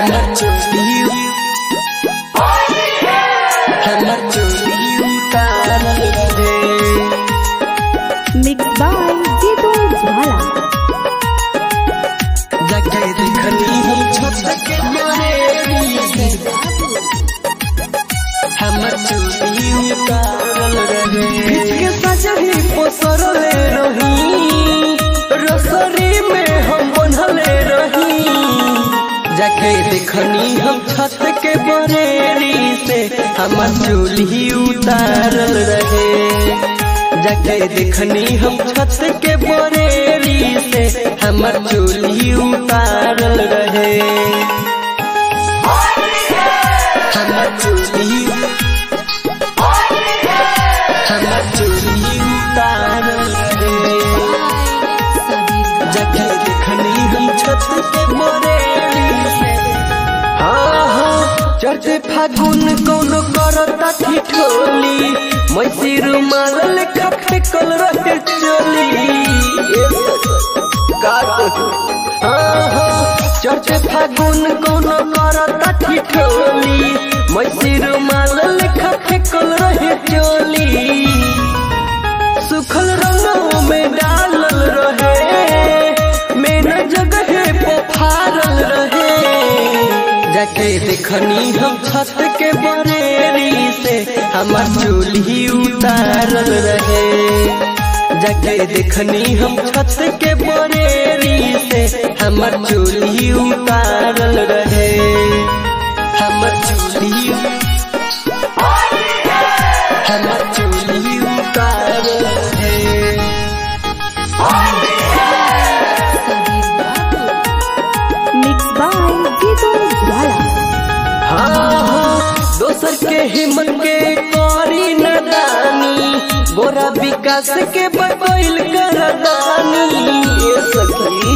हमर चोली हमर चोली उतारल रहे Mixed by Jitu Jwala. जगह देखनी हम छत के बरेली से हमर चोली उतारल रहे के सजही पोसरले रही रसरी में हम बनले रही जाके देखनी हम छत के बरेली से हमर चोली उतारल रहे जाके देखनी हम छत के बरेली से हमर चोली उतारल रहे हमर चोली हमर चोली उतारल रहे जखे देखनी हम छत के बरेली से हाँ हाँ चढ़ते फागुन कौनो करता ठिठोली मैसी रुमाल लेखा फेकल रहे चोली ए का कहूं? हाँ हाँ चढ़ते फागुन कौनो करता ठिठोली मैसी रुमाल लेखा फेकल रहे चोली सुखल रंगों में डालल रहे मेन जगह पफारल रहे जाके देखनी हम छत के बरेली से हमर चोली उतारल रहे जाके देखनी हम छत के बरेली से हमर चोली उतारल रहे हमर चोली हमर चोली उतारल रहे Mixed by Jitu Jwala. हाँ हाँ दोसर के हिम्मत के करी नदानी गोरा विकास के बबैल करदानी ये सखी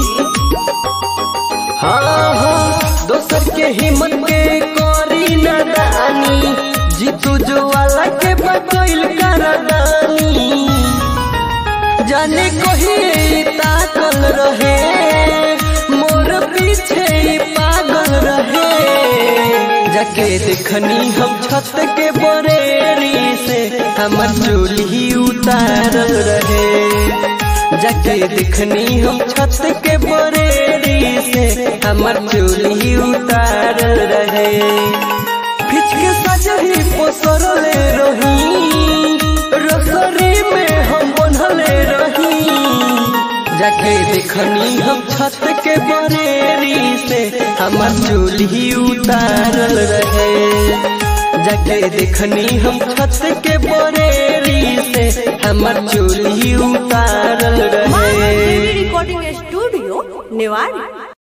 हाँ हाँ दोसर के हिम्मत के करी नदानी जीतू जो वाला के बबैल करदानी जाने कही ताकल रहे मोर पीछे ही पागल रहे जाके देखनी हम छत के बरेली से हमर चोली उतारल रहे जाके देखनी हम छत के बरेली से हमर चोली उतारल रहे खिच के सजही पोसरले रही रसरी में हम बनले रही जाके देखनी हम छत के बरेली से हमर चोली उतारल रहे जाके देखनी हम छत के बरेली से हमर चोली उतारल रहे रिकॉर्डिंग स्टूडियो नेवाड़ी